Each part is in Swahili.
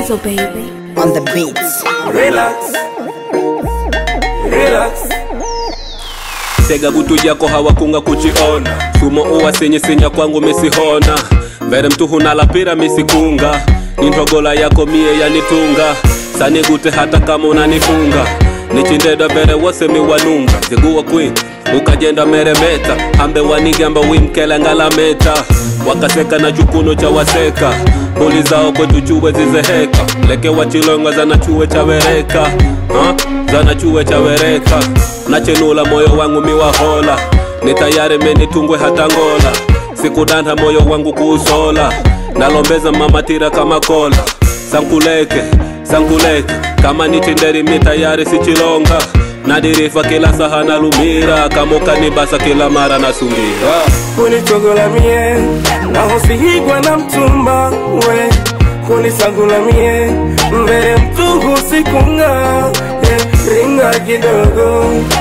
Weasel baby. on the beats. Relax. Relax. tega butu jako hawakunga kuchiona sumo uwasinyisinya kwangu misihona mbere mtu hunalapira misikunga nintogola yako mie yanitunga sanigute hata kama unanifunga nichindeda mbere wose miwanunga ziguwa kwin ukajenda meremeta hambe wanigamba wimkelengalameta wakaseka na chukuno cha waseka mbuli zao kwetu chuwe zizeheka leke wachilonga zana chuwe cha wereka ha? zana chuwe cha wereka nachenula moyo wangu miwahola ni tayari menitungwe hata ngola sikudanda moyo wangu kuusola nalombeza mamatira kama kola sankuleke sankuleke kama nitinderi mi tayari sichilonga nadirifa kila saha nalumira kama ukanibasa kila mara nasungira Kunichogola mie na husihigwa na mtumba we kunisagula mie mbele mtugu sikunga eh, ringa kidogo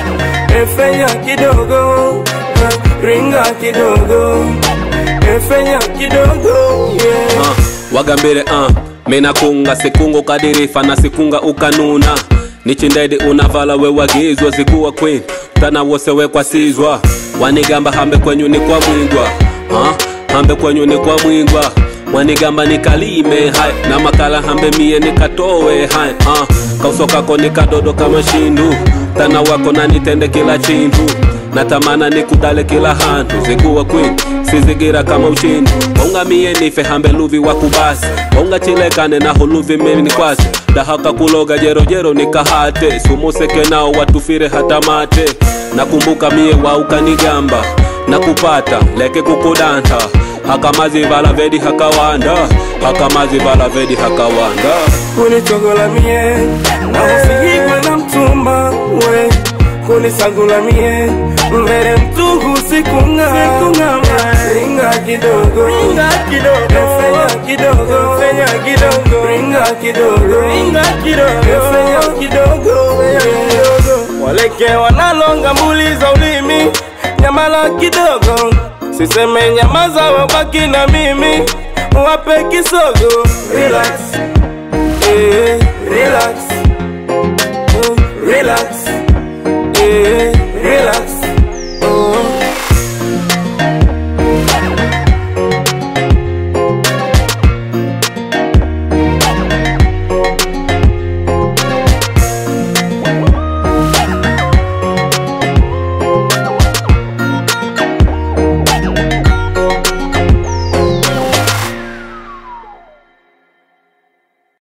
efenya kidogo eh, ringa kidogo efenya kidogo yeah. uh, wagambire uh, minakunga sikunga ukadirifa na sikunga ukanuna nichindedi unavala wewagizwa zikuwa queen tana wose wekwasizwa wanigamba hambe kwenyu ni kwa mwingwa uh, hambe kwenyu ni kwa mwingwa wanigamba nikalime hai na makala hambe mie nikatowe hai uh, kauso kako nikadodo kama shindu tana wako nanitende kila chindu natamana nikudale kila hantu zikuwa queen sizigira kama uchindi ongamie nife hambe luvi wakubasi ongachilekane naho luvi mini kwasi dahaka kuloga jerojero nikahate sumuseke nao watufire hata mate nakumbuka mie waukanigamba nakupata leke kukudanta hakamazi vala vedi hakawanda hakamazi vala vedi hakawanda kunichogola mie na usihigwe na mtumba we kunisagula mie mbele mtugu sikunga ringa kidogo ringa kidogo fenya kidogo fenya kidogo ringa kidogo ringa kidogo fenya kidogo waleke wanalonga mbuli za ulimi nyamala kidogo siseme nyamaza wabaki na mimi wape kisogo relax eh, relax, oh, relax, eh, relax.